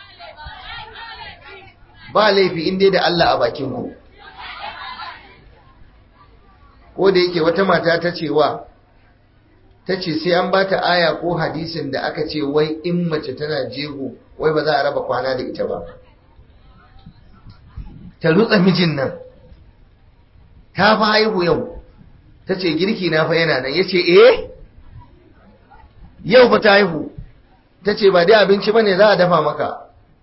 ba laifi in dai da Allah a bakin ku ko da yake wata mata ta ce wa ta ce sai an ba ta aya ko hadisin da aka ce wai in mace tana jego wai ba za a raba kwana da ita ba ta rutsa mijin nan ta fa haihu yau ta ce girki na fa yana nan ya ce eh yau ba ta haihu ta ce ba dai abinci ba ne za a dafa maka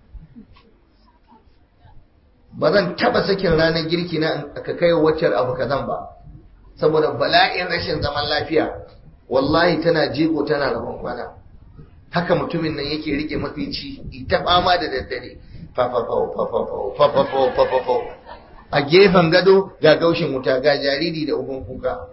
ba zan taba sakin ranar girki na ka kai waccar abu kazan ba saboda bala'in rashin zaman lafiya wallahi tana jego tana rabon kwana haka mutumin nan yake rike mafici ita fama da daddare fafafau fafafau fafafau fafafau a gefen gado ga gaushin wuta ga jariri da uban kuka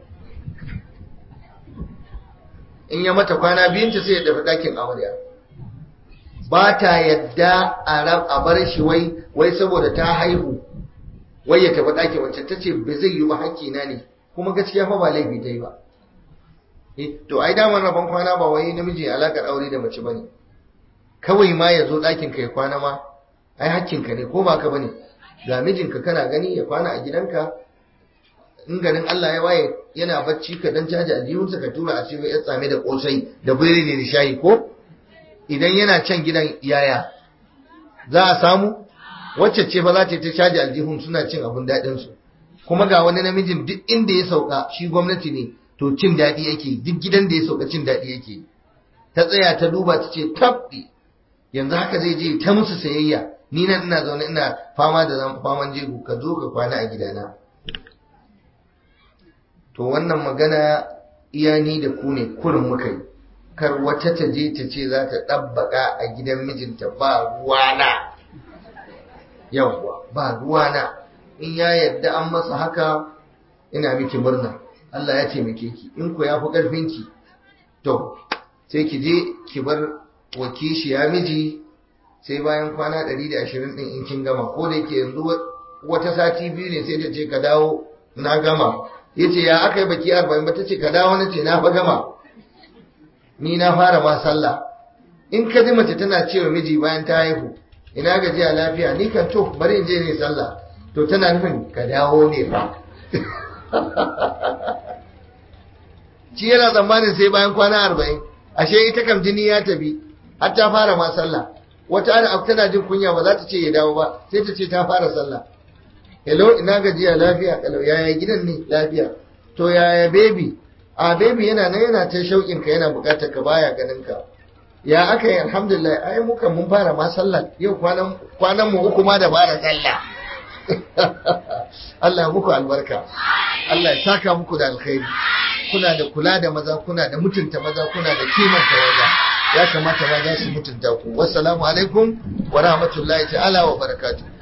in ya mata kwana biyunta sai ya tafi ɗakin amarya ba ta yadda a bar shi wai wai saboda ta haihu wai ya tafi ɗakin wacce ta ce ba zai yi ba hakkina ne kuma gaskiya fa ba laifi ta yi ba to ai damar rabon kwana ba wai namiji alakar aure da mace bane kawai ma ya zo ɗakin ka ya kwana ma ai hakkinka ne ko ba ka bane ga mijinka kana gani ya kwana a gidanka in garin Allah ya waye yana bacci ka dan caji aljihunsa ka tura a cikin ya tsame da kosai da biredi da shayi ko idan yana can gidan yaya za a samu wacce ce fa za ta ta caji aljihun suna cin abun daɗin su kuma ga wani namijin duk inda ya sauka shi gwamnati ne to cin daɗi yake duk gidan da ya sauka cin daɗi yake ta tsaya ta duba ta ce tabbi yanzu haka zai je ta musu sayayya ni nan ina zaune ina fama da faman jego ka zo ka kwana a gidana to wannan magana iya ni da ku ne kurin muka yi kar wata ta je ta ce za ta ɗabbaka a gidan mijinta ba ruwana yawwa ba ruwana in ya yadda an masa haka ina miki murna Allah ya taimake ki in ku ya fi ƙarfinki to sai ki je ki bar wakishi ya miji sai bayan kwana 120 din in kin gama ko da yake yanzu wata sati biyu ne sai ta ce ka dawo na gama yace ya aka yi baki 40 ba ta ce ka dawo na ce na fa gama ni na fara ma sallah in ka ji mace tana cewa miji bayan ta haihu ina gajiya lafiya ni kan to bari in je ne sallah to tana nufin ka dawo ne fa shi yana tsammanin sai bayan kwana arba'in ashe ita kam jini ya tafi har ta fara ma sallah wata ana tana jin kunya ba za ta ce ya dawo ba sai ta ce ta fara sallah hello ina gajiya lafiya kalau yaya gidan ne lafiya to yaya baby a baby yana nan yana ta shauƙin ka yana buƙatar ka baya ganin ka ya aka yi alhamdulillah ai muka mun fara ma sallah yau kwanan kwanan mu uku ma da fara sallah Allah muku albarka Allah ya saka muku da alkhairi kuna da kula da maza kuna da mutunta maza kuna da kimanta maza ya kamata maza su mutunta ku wassalamu alaikum wa rahmatullahi ta'ala wa barakatuh